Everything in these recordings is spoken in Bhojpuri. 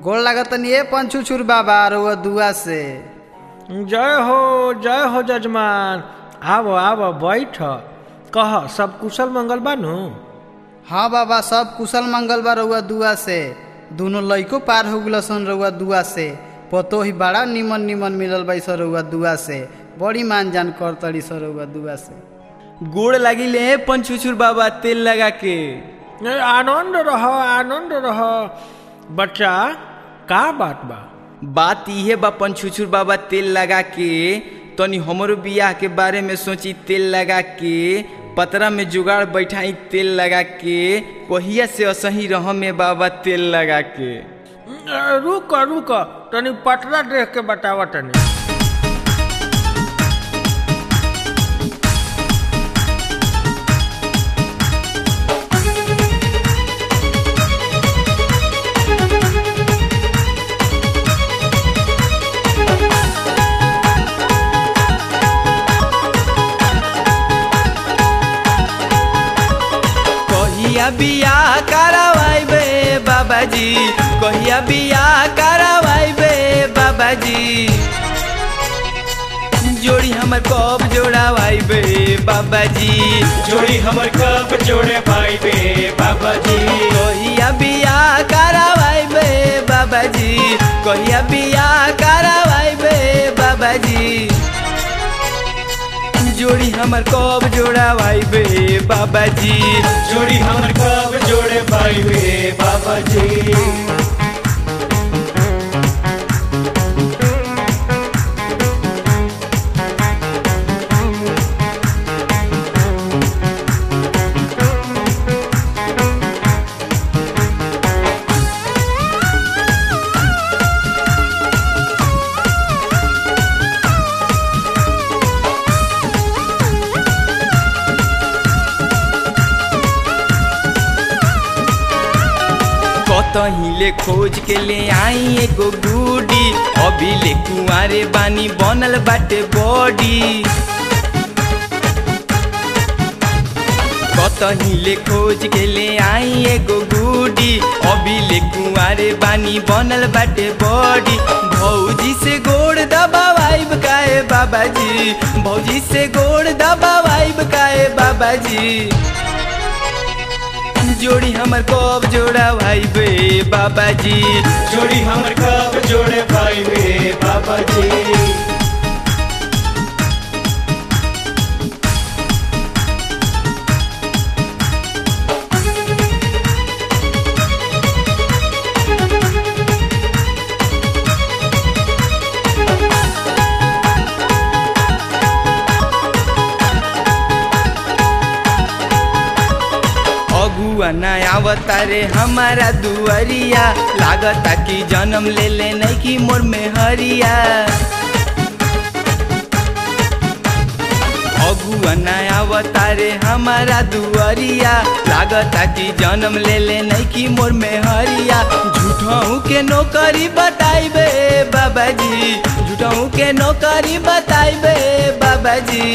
गोड़ लागतनी ए पंचुचुर बाबा रउआ दुआ से जय हो जय हो जजमान आव आव बैठ कह सब कुशल मंगल बानू हाँ बाबा सब कुशल मंगल बा रउआ दुआ से दोनों लइको पार हो गलसन रउआ दुआ से पतो ही बड़ा निमन निमन मिलल बा सर रउआ दुआ से बड़ी मान जान कर तड़ी सर रउआ दुआ से गोड़ लागिले पंचुचुर बाबा तेल लगा के ए, आनंद रह आनंद रह बच्चा का बात बा बात इहे बा पंचुचुर बाबा तेल लगा के तनी हमरो बियाह के बारे में सोची तेल लगा के पतरा में जुगाड़ बैठाई तेल लगा के कहिया से असही रह में बाबा तेल लगा के ए, रुक रुक तनी पटरा देख के बतावा तनी कहिया बियाह करवाइबे बाबाजी कहिया बियाह करवाइबे बाबाजी जोड़ी हमर कब जोड़ावाइबे बाबाजी जोड़ी हमर कब जोड़े भाई बे बाबा जी कहिया बियाह करवाइबे बाबाजी कहिया बियाह करवाइबे बाबाजी जोड़ी हमर कब जोड़ावाइबे बाबाजी जोड़ी हमर कब जोड़े भाई बे बाबा जी कतही ले खोज के ले आई एगो गुडी अभी ले कुआरे बानी बनल बाटे बॉडी कतही ले खोज के ले आई एगो गुडी अभी ले कुआरे बानी बनल बाटे बॉडी भौजी से गोड़ दबावाइब काए बाबाजी भौजी से गोड़ दबावाइब काए बाबाजी जोड़ी हमर कब जोड़ा भाई बे बाबाजी जोड़ी हमर कब जोड़े भाई बे बाबा जी अगुआ न आवता रे हमारा दुआरिया लागता कि जन्म ले ले नहीं कि मोर में हरिया अगुआ न आवता रे हमारा दुआरिया लागता कि जन्म ले ले नहीं कि मोर में हरिया झूठों के नौकरी बताइबे बाबाजी झूठों के नौकरी बताइबे बाबाजी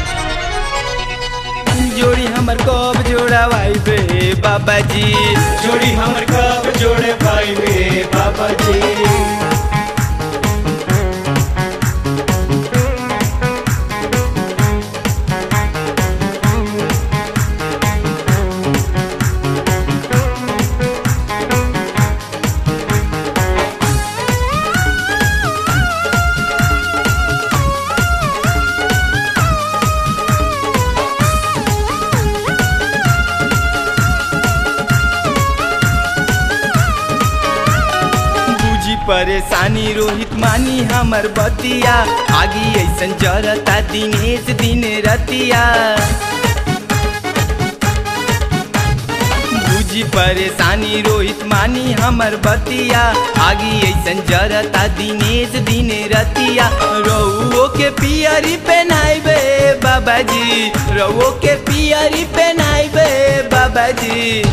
जोड़ी हमर कब जोड़ावाइबे बाबाजी जोड़ी हमर कब जोड़े भाई बे बाबा जी बुझी परेशानी रोहित मानी हमर बतिया आगी ऐसन जरता दिनेश दिन रतिया बुझी परेशानी रोहित मानी हमर बतिया आगी ऐसन जरता दिनेश दिन रतिया रउओ के पियरी पहनाइबे बाबाजी रउओ के पियरी पहनाइबे बाबाजी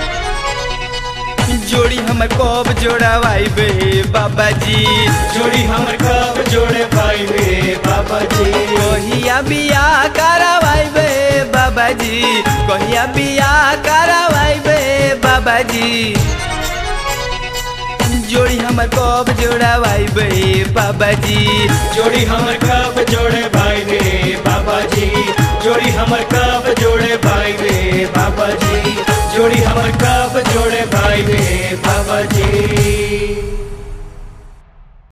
जोड़ी हमर कब जोड़ावाइबे बाबाजी जोड़ी हमर कब जोड़े भाई बे बाबा जी कहिया बियाह करावाइबे बाबाजी कहिया बियाह करावाइबे बाबाजी जोड़ी हमर कब जोड़ावाई बे बाबा जी जोड़ी हमर कब जोड़े भाई रे बाबा जी जोड़ी हमर कब जोड़े भाई रे बाबा जी जोड़ी हमर कब जोड़े भाई रे बाबा जी